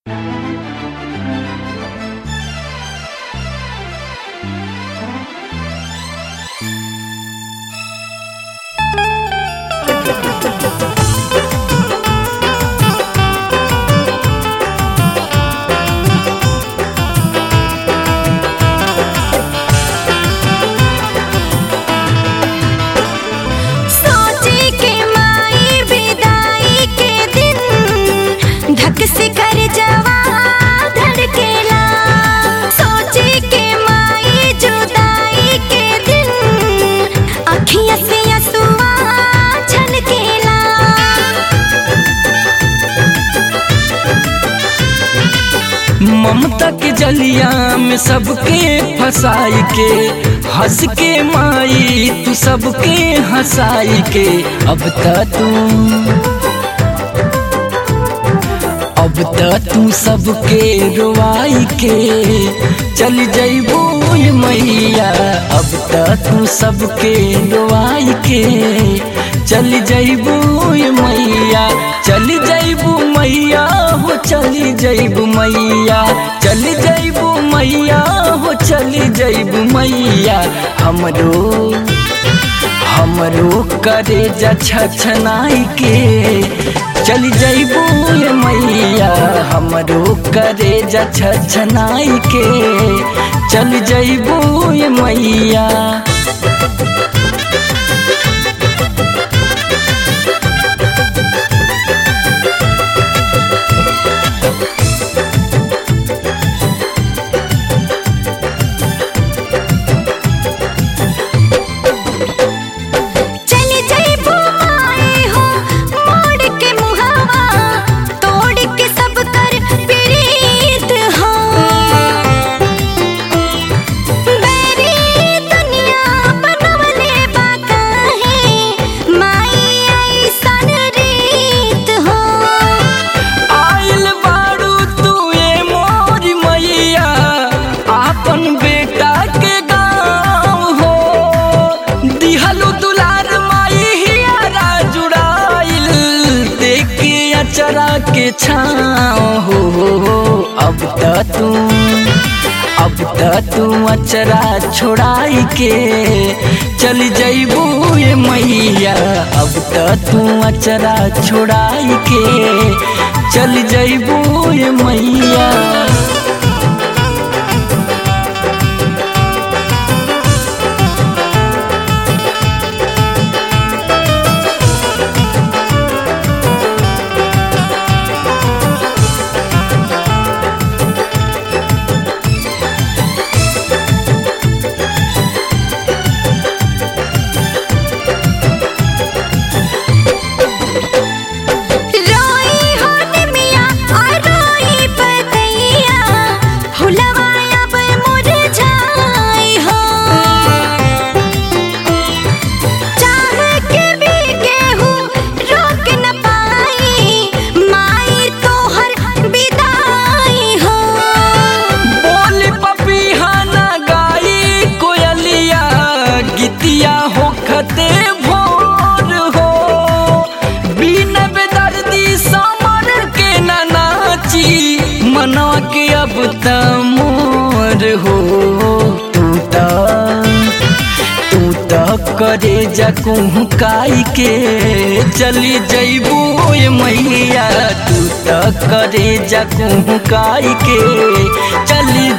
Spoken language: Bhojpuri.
ममता के जलिया में सबके फसाई के हंस के माई तू सबके हंसाई के अब त तू अब त तू सबके रुआई के चल जइबू मैया अब त तू सबके रुआई के चल जइबू मैया चल जइबू मैया हो चली जइबू मैया चल जइबू मैया हो चली जइबू मैया हमरो हमरो करे जा छछनाई के चल जइबू मैया हमरो करे जा छछनाई के चल जइबू मैया चली जइबू माए हो मोड़ के मुहावा तोड़ के सब कर प्रीत हो बेरी दुनिया बनवले बा काहे माई ऐसन रीत हो आइल बारू तू ए मोरी मैया आपन बेटा के गाँव हो दिहलु दुलार माई हियारा जुड़ाइल देख के अचरा के छाँव हो अब त तू अब त तू अचरा छोड़ाई के चल जइबू ये मैया अब त तू अचरा छोड़ाई के चल जइबू ये मैया रोई हो निमिया और रोई पतैया फुलवा अब मुरझाई हो चाह के भी केहू रोक न पाई माई तोहर विदाई हो बोल पपीहा ना गाई कोयलिया गीतिया हो खते भोर हो बिन बेदर्दी समर के ना नाची मना के अब त मोर हो तू त तू त करे जकू काई के चली जइबू ये मैया तू त करे जकू काई के चली